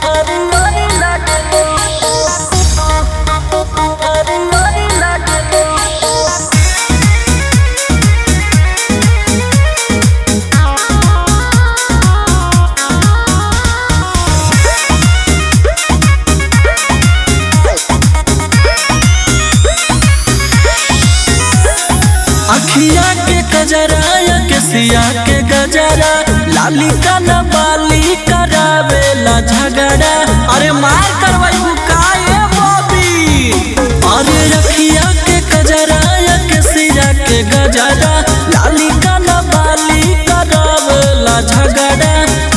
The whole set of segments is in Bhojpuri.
अखिया के कजरा या के सिया के गजरा लाली का न बाली करावेला झगड़ा अरे मार करवाई बुकाए बॉबी अरे अखिया के कजरा या के सिया के गजरा लाली का न बाली करावेला झगड़ा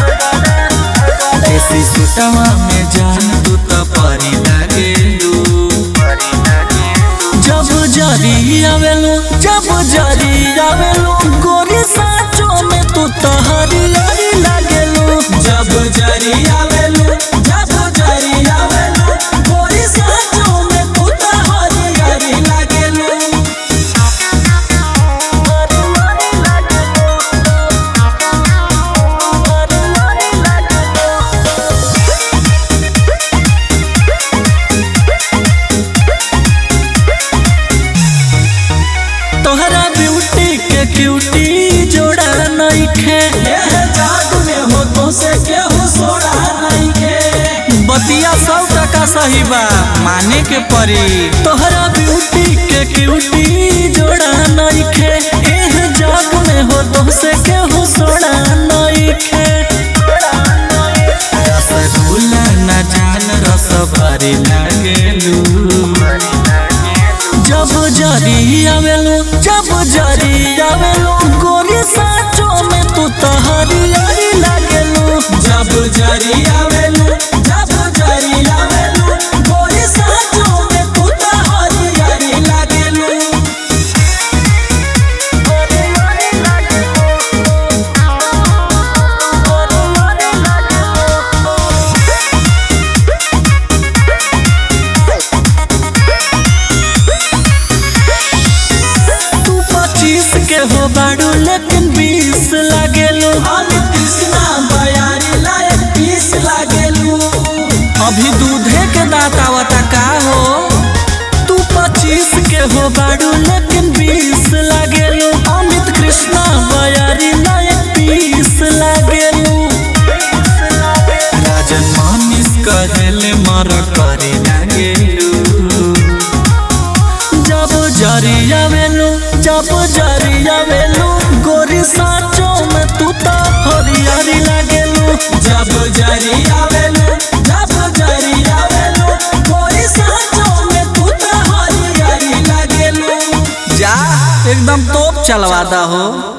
ऐसी सुटवा में जान तू तो परी लगेलू जब जरी आवेलू जब जरी आवेलू गोरी साचो में तू तो हरियारी लागेलू जब जरी आवेलू जब जरी आवेलू गोरी साचो में तू तो हरियारी लागेलू तोहरा ब्यूटी के क्यूटी जोड़ा नइखे जाग में हो तो से केहू सोड़ा नहीं के बतिया सौ टका सही बा माने के परी तोहरा ब्यूटी के क्यूटी जोड़ा नइखे एह जाग में हो तो से केहू सोड़ा नइखे रसगुल्ला न जान रस भरी लागेलू जब जरी आवेलू जब जरी आवेलू गोरी साचो में तू तो हरियारी लागेलू जब जरी आवेलू जब जरी आवेलू गोरी साचो में तू तो हरियारी लागेलू तू पच्चीस के हो बाड़ू लेकिन बीस लागेलू हम कृष्णा बयारी लायक पीस लागेलू अभी दूधे के दांत आवता का हो तू पच्चीस के हो बाड़ू लेकिन बीस लागेलू अमित कृष्णा बयारी नायक बीस लागेलू राजन मानिस कहेले मर करे लागेलू जब जरी आवेलू जब जरी आवेलू गोरी साचो में तू तो हरियारी लागेलू जब जरी आवेलू जब जरी आवेलू गोरी साचो में तू तो हरियारी लागेलू जा एकदम तोप चलवा दा हो